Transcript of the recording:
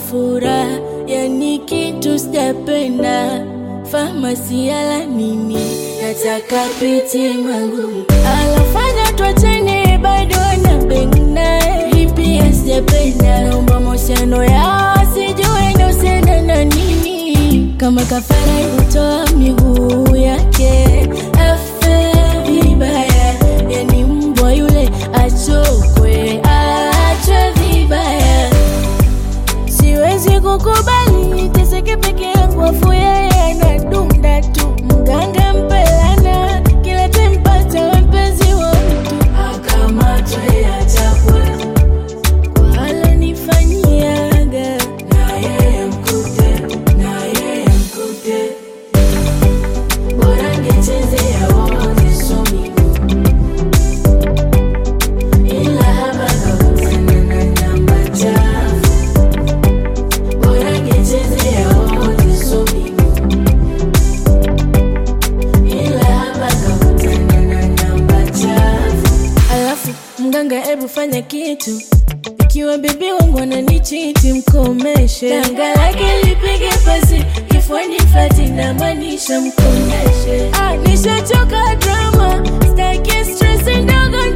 furaha, yani kitu sijapenda. Famasi ala nini, nataka piti mangu alofanya twachane, bado na beng naye, hii pia sijapenda. Naomba mahusiano yao sijue inahusiana na nini, kama kafara kutoa miguu yake afe vibaya, yani mbwa yule achokwe, achwe vibaya. Siwezi kukubali teseke peke yangu, afu yeye anadunda tu. Mganga mpelana kila tempata mpenzi wa mtu akamatwe, achapwe kwa alonifanyiaga, na yeye mkute, na yeye mkute, bora ngechezea wote somi ila hapa kakutana na namba chafu bora ngechezea wote somi ila hapa kakutana na namba chafu. Alafu mganga, ebu fanya kitu, ikiwa bibi wangu ananichiti mkomeshe, tanga lake lipige pasi kifuani, fati na maanisha mkomeshe. Ah, nishachoka drama, staki stress ndogo